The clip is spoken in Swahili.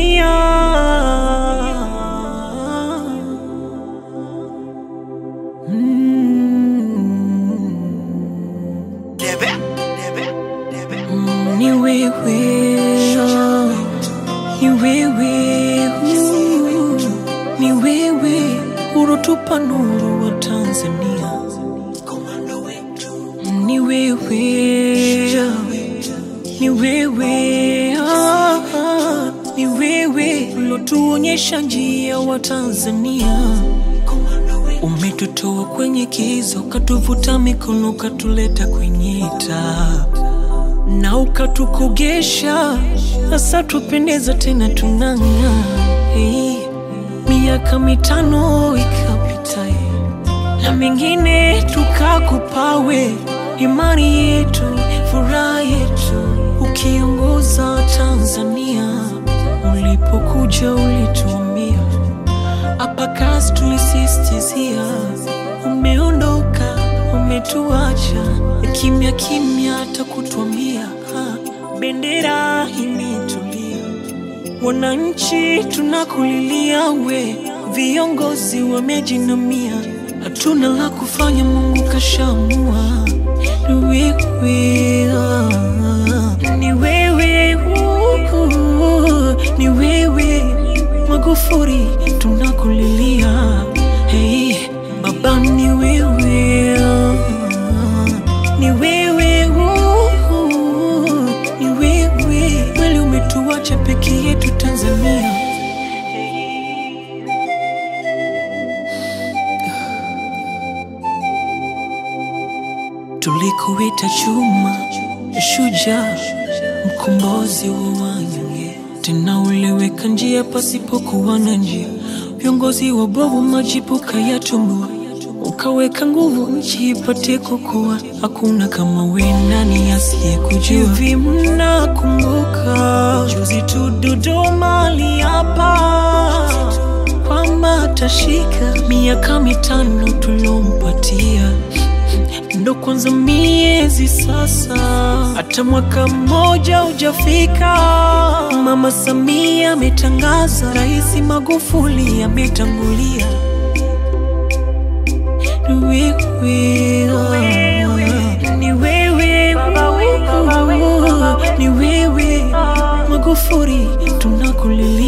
Tanzania. Mm. Mm, Ni wewe, ni wewe, uh, ni wewe ulotupa nuru wa Tanzania. Mm, Ni wewe, ni wewe, ah, ah, ni wewe ulotuonyesha njia wa Tanzania. Umetutoa kwenye kiza, ukatuvuta mikono, ukatuleta kwenye taa na ukatukogesha, sasa tupendeza tena tunang'aa. Hey, miaka mitano ikapita, eh, na mengine tukakupawe, imani yetu, furaha yetu, ukiongoza Tanzania. Ulipokuja ulituambia hapa kazi tulisistizia, umeondoka umetuacha kimya kimya, hata kutuambia ha, bendera imetulia. Wananchi tunakulilia, we viongozi wamejinamia, hatuna la kufanya, Mungu kashamua. Ni wewe, ah, ni wewe, uh, ni wewe Magufuli tunakulilia, hey, baba ni wewe, ah, ni wewe, uh, ni wewe kweli, umetuacha peke yetu Tanzania. Tulikuita chuma, shujaa, mkombozi wa wanyonge, tena uliweka njia pasipokuwa na njia. Viongozi wabovu majibu kayatumbua, ukaweka nguvu nchi ipate kukua. Hakuna kama we, nani asiyekujua? Hivi mnakumbuka juzi tu Dodoma aliapa kwamba atashika miaka mitano tulompatia ndo kwanza miezi sasa, hata mwaka mmoja hujafika. Mama Samia ametangaza, Rais Magufuli ametangulia. Ni wewe, ah, ni wewe, uh, ni wewe Magufuli tunakulilia.